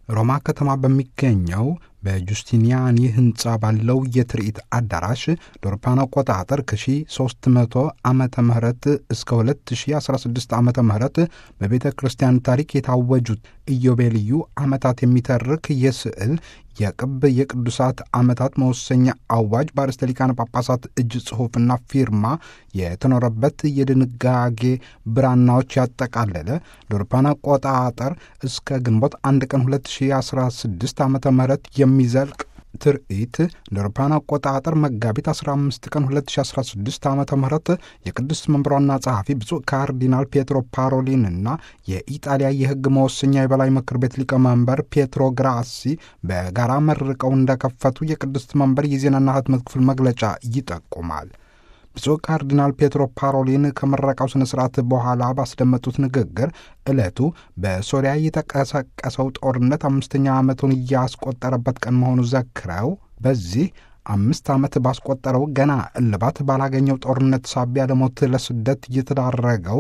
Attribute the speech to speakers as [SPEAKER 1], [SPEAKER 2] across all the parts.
[SPEAKER 1] ሮማ ከተማ በሚገኘው በጁስቲኒያኒ ህንፃ ባለው የትርኢት አዳራሽ ዶርፓን አቆጣጠር ከ1300 ዓመተ ምህረት እስከ 2016 ዓመተ ምህረት በቤተ ክርስቲያን ታሪክ የታወጁት ኢዮቤልዩ ዓመታት የሚተርክ የስዕል የቅብ የቅዱሳት ዓመታት መወሰኛ አዋጅ በአርእስተ ሊቃነ ጳጳሳት እጅ ጽሑፍና ፊርማ የተኖረበት የድንጋጌ ብራናዎች ያጠቃለለ ዶርፓን አቆጣጠር እስከ ግንቦት አንድ ቀን 2016 ዓ ም የሚዘልቅ ትርኢት ለአውሮፓውያን አቆጣጠር መጋቢት 15 ቀን 2016 ዓ ም የቅድስት መንበሯና ጸሐፊ ብፁዕ ካርዲናል ፔትሮ ፓሮሊን እና የኢጣሊያ የሕግ መወሰኛ የበላይ ምክር ቤት ሊቀመንበር ፔትሮ ግራሲ በጋራ መርቀው እንደከፈቱ የቅድስት መንበር የዜናና ህትመት ክፍል መግለጫ ይጠቁማል። ብፁዕ ካርዲናል ፔትሮ ፓሮሊን ከምረቃው ስነ ስርዓት በኋላ ባስደመጡት ንግግር ዕለቱ በሶሪያ የተቀሰቀሰው ጦርነት አምስተኛ ዓመቱን እያስቆጠረበት ቀን መሆኑ ዘክረው በዚህ አምስት ዓመት ባስቆጠረው ገና እልባት ባላገኘው ጦርነት ሳቢያ ለሞት ለስደት እየተዳረገው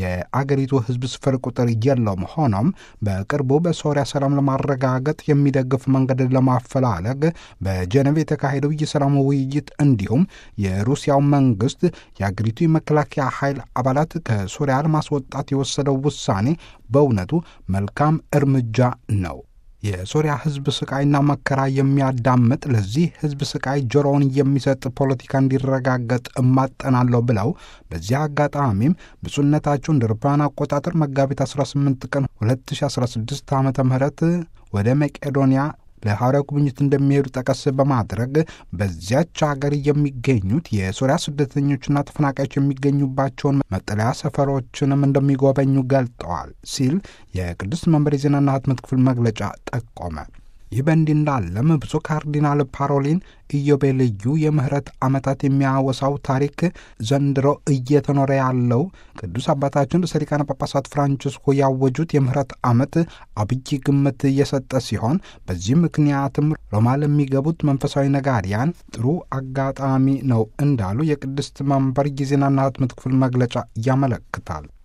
[SPEAKER 1] የአገሪቱ ሕዝብ ስፍር ቁጥር የለውም። ሆኖም በቅርቡ በሶሪያ ሰላም ለማረጋገጥ የሚደግፍ መንገድ ለማፈላለግ በጀኔቭ የተካሄደው የሰላም ውይይት እንዲሁም የሩሲያው መንግስት የአገሪቱ የመከላከያ ኃይል አባላት ከሶሪያ ለማስወጣት የወሰደው ውሳኔ በእውነቱ መልካም እርምጃ ነው። የሶሪያ ህዝብ ስቃይና መከራ የሚያዳምጥ ለዚህ ህዝብ ስቃይ ጆሮውን የሚሰጥ ፖለቲካ እንዲረጋገጥ እማጠናለሁ ብለው በዚህ አጋጣሚም ብፁዕነታቸው እንደ አውሮፓውያን አቆጣጠር መጋቢት 18 ቀን 2016 ዓ ም ወደ መቄዶንያ ለሐዋርያው ጉብኝት እንደሚሄዱ ጠቀስ በማድረግ በዚያች ሀገር የሚገኙት የሶሪያ ስደተኞችና ተፈናቃዮች የሚገኙባቸውን መጠለያ ሰፈሮችንም እንደሚጎበኙ ገልጠዋል ሲል የቅዱስ መንበር የዜናና ህትመት ክፍል መግለጫ ጠቆመ። ይህ በእንዲህ እንዳለም ብፁዕ ካርዲናል ፓሮሊን ኢዮቤልዩ የምህረት ዓመታት የሚያወሳው ታሪክ ዘንድሮ እየተኖረ ያለው ቅዱስ አባታችን ርዕሰ ሊቃነ ጳጳሳት ፍራንቺስኮ ያወጁት የምህረት ዓመት አብይ ግምት እየሰጠ ሲሆን በዚህ ምክንያትም ሮማ ለሚገቡት መንፈሳዊ ነጋሪያን ጥሩ አጋጣሚ ነው እንዳሉ የቅድስት መንበር የዜናና ህትመት ክፍል መግለጫ ያመለክታል።